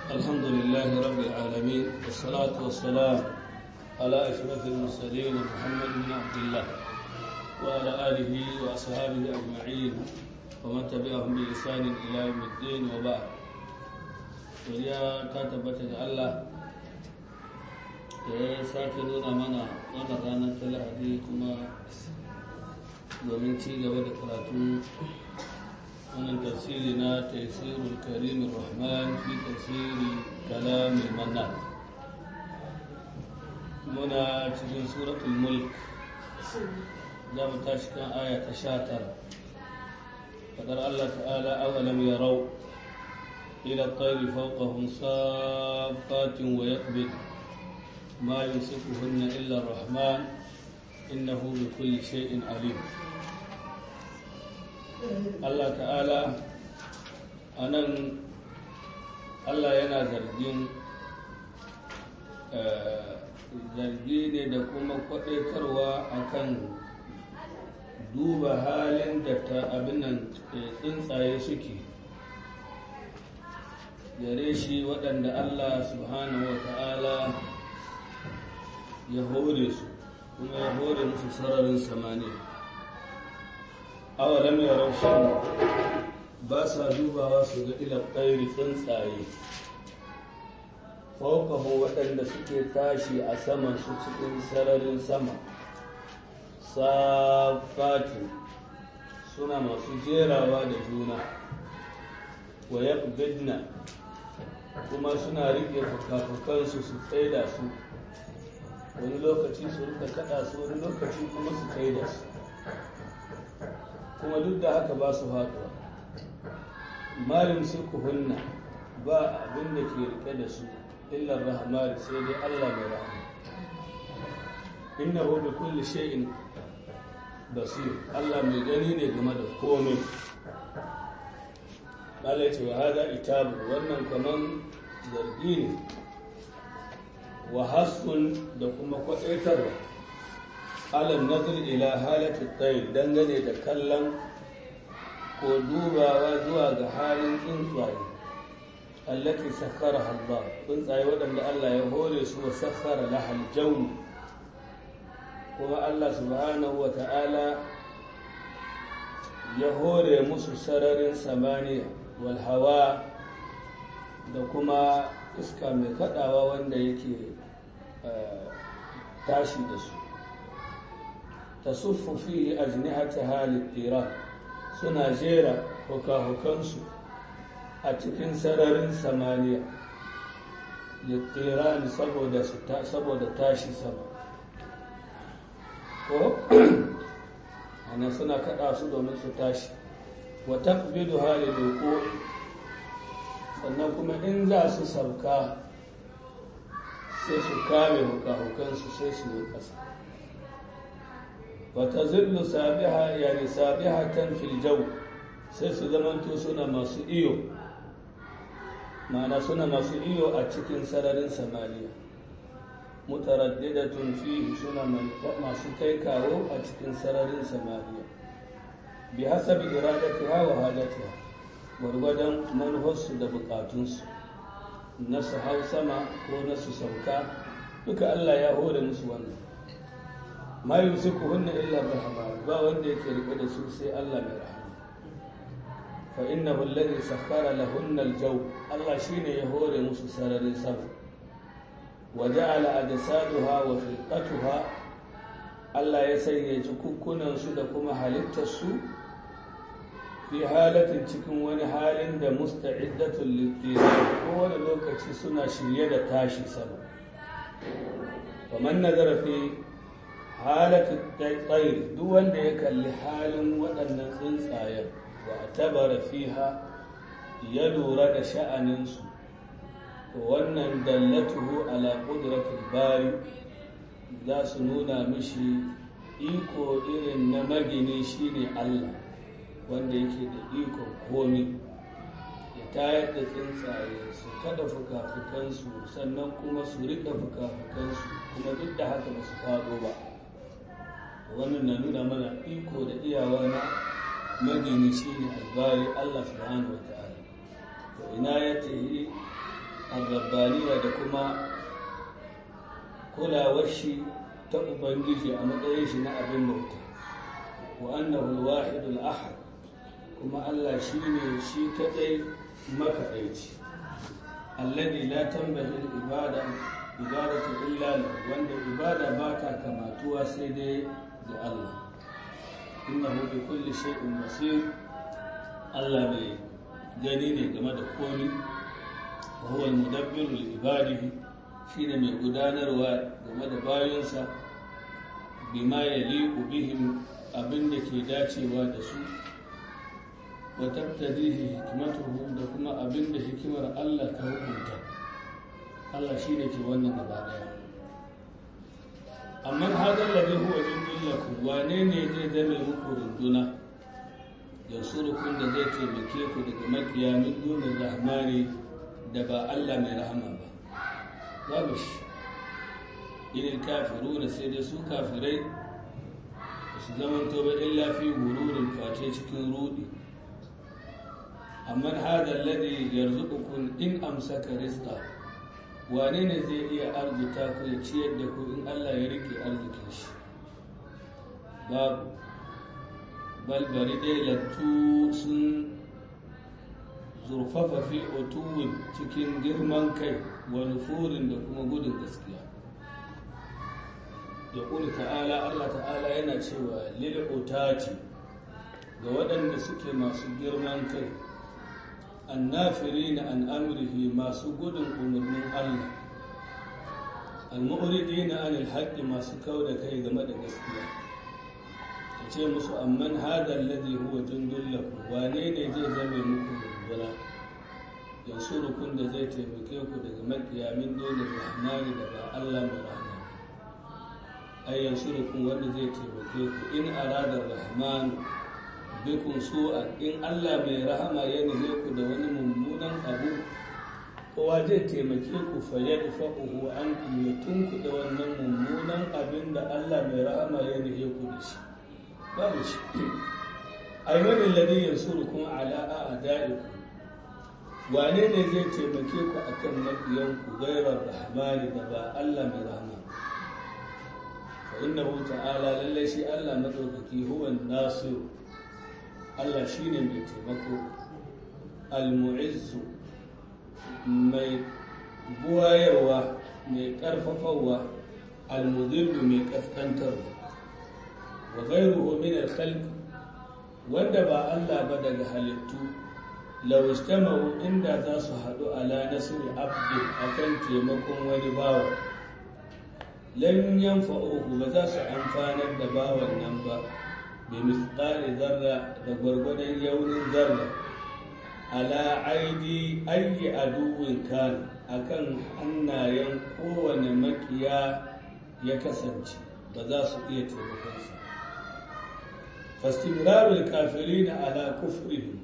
الحمد لله رب العالمين والصلاة والسلام على أشرف المرسلين محمد بن عبد الله وعلى آله وأصحابه أجمعين ومن تبعهم بإحسان إلى يوم الدين وبعد وليا كاتبت الله ya sake nuna mana wannan ranar ta lahadi kuma domin ci gaba da karatu wannan tafsiri na tafsirul karim rahman fi tafsiri kalamin mannan muna cikin suratul mulk za mu tashi kan aya ta sha tara fadar allah ta'ala awalam yarau ila at-tayri fawqahum saffatin wa yaqbid ما يمسكهن إلا الرحمن إنه بكل شيء عليم Allah ta'ala a nan Allah yana zargin zargi ne da kuma kwaɗaitarwa akan duba halin da ta abinan tsuntsaye suke gare shi waɗanda Allah subhanahu wa ta'ala ya hore su kuma ya hore musu sararin samaniya awalam ya raushin ba sa dubawa su ga ila ƙairi tsuntsaye faukahu waɗanda suke tashi a saman su cikin sararin sama safatu suna masu jerawa da juna wa yaqbidna kuma suna riƙe fuka-fukansu su tsaida su wani lokaci su rika kada su wani lokaci kuma su kai da su kuma duk da haka ba su haɗuwa malin su hunna ba abin da ke rike da su illar rahmani sai dai allah mai rahama inna hu bi kulli shay'in basir allah mai gani ne game da komai Allah ya ce wa hada itabu wannan kaman zargi ne wa hassun da kuma kwaɗaitarwa alal nazar ila halatu tsayi dangane da kallon ko dubawa zuwa ga halin tsuntsaye allati sakkara halba tsuntsaye waɗanda Allah ya hore su wa sakkara lahal jauni kuma Allah subhanahu wa ta'ala ya hore musu sararin samaniya wal hawa da kuma iska mai kaɗawa wanda yake tashi da su ta suffu fi ajnihata halin tiran suna jera hukahukansu a cikin sararin samaniya littiran saboda tashi sama ko ana suna kada su domin su tashi wa taqbidu halin wuqu'i sannan kuma in za su sauka sai su kame hukahukansu sai su yi ƙasa wata zillu sabiha yani sabihatan fil jaw sai su zamanto suna masu iyo ma'ana suna masu iyo a cikin sararin samaniya mutaraddidatun fihi suna masu kai kawo a cikin sararin samaniya bi hasabi iradatiha wa hajatiha gwargwadon manufarsu da bukatunsu na su hau sama ko na su sauka duka Allah ya hore musu wannan ma yusiku hunna illa rahama ba wanda yake rike da su sai Allah mai rahama fa innahu alladhi sakhkhara lahunna al-jaw Allah shine ya hore musu sararin sama wa ja'ala ajsaduha wa khilqatuha Allah ya sanya jikukkunan su da kuma halittar su fi halatin cikin wani halin da musta'iddatul littira ko wani lokaci suna shirye da tashi sama faman nazara fi halatin tsairi duk wanda ya kalli halin waɗannan tsuntsayen wa tabara fiha ya lura da sha'aninsu to wannan dallatuhu ala qudratil bari za su nuna mishi iko irin na magini shine Allah wanda yake da ikon komi ya tayar da tsuntsaye su kada fuka-fukansu sannan kuma su rika fuka-fukansu kuma duk da haka ba su faɗo ba wannan na nuna mana iko da iyawa na magini shine albari Allah subhanahu wa ta'ala wa inayatihi arrabbaniya da kuma kulawar shi ta ubangiji a matsayin shi na abin bauta wa annahu al-wahidul ahad kuma Allah shine shi kadai makaɗaici alladhi la tanbaghi ibada ibadatu illa lahu wanda ibada ba ta kamatuwa sai dai ga Allah innahu bi kulli shay'in basir Allah mai gani ne game da komi wa huwa al-mudabbiru li ibadihi shine mai gudanarwa game da bayansa bima yaliqu bihim abin da ke dacewa da su wa tabtadihi hikmatuhu da kuma abin da hikimar Allah ta hukunta Allah shine ke wannan gaba daya amma hadal ladhi huwa jindullakum wane ne zai zame muku runduna yansurukun da zai taimake ku daga makiya min dunin rahmani da ba Allah mai rahama ba babu shi irin kafiru da sai dai su kafirai su zaman tobe illa fi gururin face cikin rudi amma hada alladhi yarzuqukum in amsaka rizqa wane ne zai iya arzuta ku ya ciyar da ku in Allah ya rike arzikin shi babu balbari dai lattu sun zurfafa fi otuwin cikin girman kai wa nufurin da kuma gudun gaskiya ya ƙuri ta'ala Allah ta'ala yana cewa lil'utati ga waɗanda suke masu girman kai annafiri na an amurhi masu gudun umarnin Allah al-mu'ridi na anil haƙƙi masu kau da kai game da gaskiya ta ce musu amman hada alladhi huwa jundul lakum wane ne zai zame muku rubuna yansurukun da zai taimake ku daga makiya min dole rahmani da ba Allah mai rahama ay yansurukun wanda zai taimake ku in arada rahman bikum su'a in Allah mai rahama ya nufe ku da wani mummunan abu kowa zai taimake ku fa yadfa'uhu ankum ya tunkuɗe wannan mummunan abin da Allah mai rahama ya nufe ku da shi babu shi aimanin ladin yansurukum ala a'da'ikum wane ne zai taimake ku akan maƙiyanku gairar rahmani da ba Allah mai rahama fa innahu ta'ala lalle shi Allah madaukaki huwa nasir Allah shine mai taimako al-mu'izzu mai buwayarwa mai karfafawa al-mudillu mai kaskantarwa wa ghayruhu min al-khalq wanda ba Allah ba daga halittu law istama'u inda za su haɗu ala nasri abdi akan taimakon wani bawa lam yanfa'uhu ba za su amfanar da bawan nan ba bi misqali zarra da gwargwadon yaunin zarra ala aidi ayyi aduwin kan akan hannayen kowane makiya ya kasance ba za su iya taimakonsa fastimrarul kafirina ala kufrihim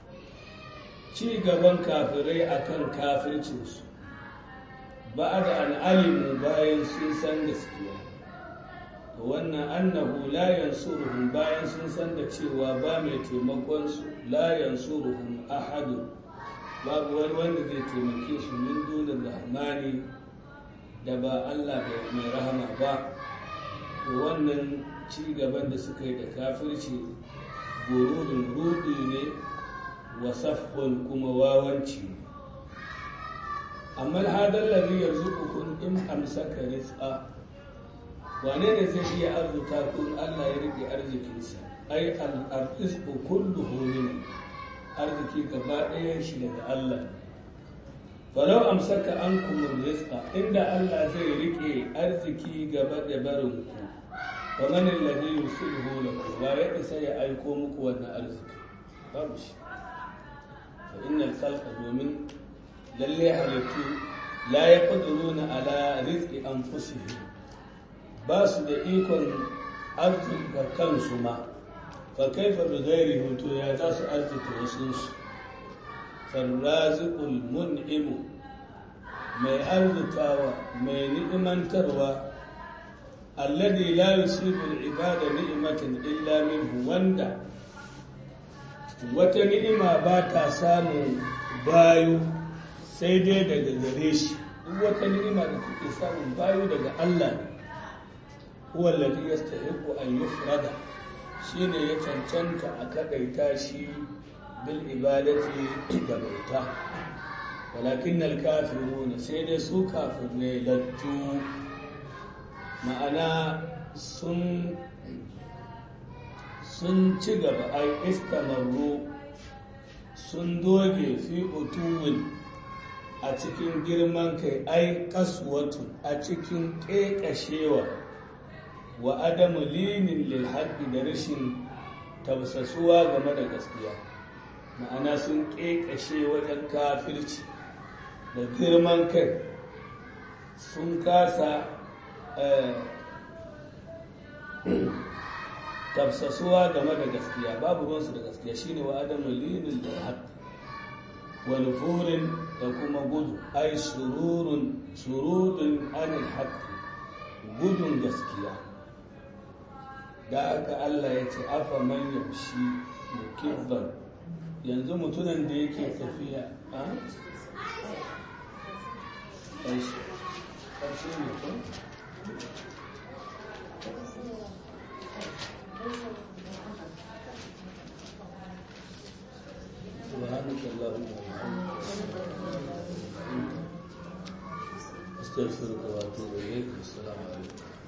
ci gaban kafirai akan kafircinsu ba da an alimu bayan sun san gaskiya wannan annahu la yansuruhum bayan sun san da cewa ba mai taimakon su la yansuruhum ahadun babu wani wanda zai taimake su min dunin rahmani da ba Allah mai rahama ba wannan ci gaban da suka yi da kafirci gururin rudi ne wa safhun kuma wawanci amma hadar ladhi yarzuqukum in amsaka rizqa wane ne zai iya arzuta kun Allah ya rike arzikinsa ai al-rizqu kulluhu min arziki gaba ɗayan shi daga Allah falau amsaka ankum rizqa inda Allah zai rike arziki gaba da barin ku fa man alladhi yusiluhu lakum wa ya isa ya aiko muku wannan arziki babu shi fa innal khalqa domin lalle halittu la yaqdiruna ala rizqi anfusihim ba su da ikon arzika kansu ma fa kaifa bi ghairi hutu ya za su arzika wasu su farraziqul mun'imu mai arzikawa mai ni'imantarwa alladhi la yusibu al-ibada ni'matan illa minhu wanda wata ni'ima ba ta samun bayu sai dai daga gare shi duk wata ni'ima da kuke samun bayo daga Allah ne huwa alladhi yastahiqu an yufrada shine ya cancanta a kadaita shi bil ibadati da bauta walakin al-kafirun sai dai su kafirai lattu ma'ana sun sun ci gaba ai istamarru sun doge fi utuwin a cikin girman kai ai kaswatu a cikin ƙeƙashewa wa adamu linin lil da rashin tabsasuwa game da gaskiya ma'ana sun ƙeƙashe wajen kafirci da girman kai sun kasa tafsasuwa game da gaskiya babu ruwansu da gaskiya shine wa adamu linin da haƙƙi wa nufurin da kuma gudu ai sururun surudun anil haƙƙi gudun gaskiya da aka Allah ya ce afa man yamshi mukibban yanzu mutunan da yake tafiya a ƙarshe ne ko سبحانك اللهم وبحمدك استغفرك واتوب اليك والسلام عليكم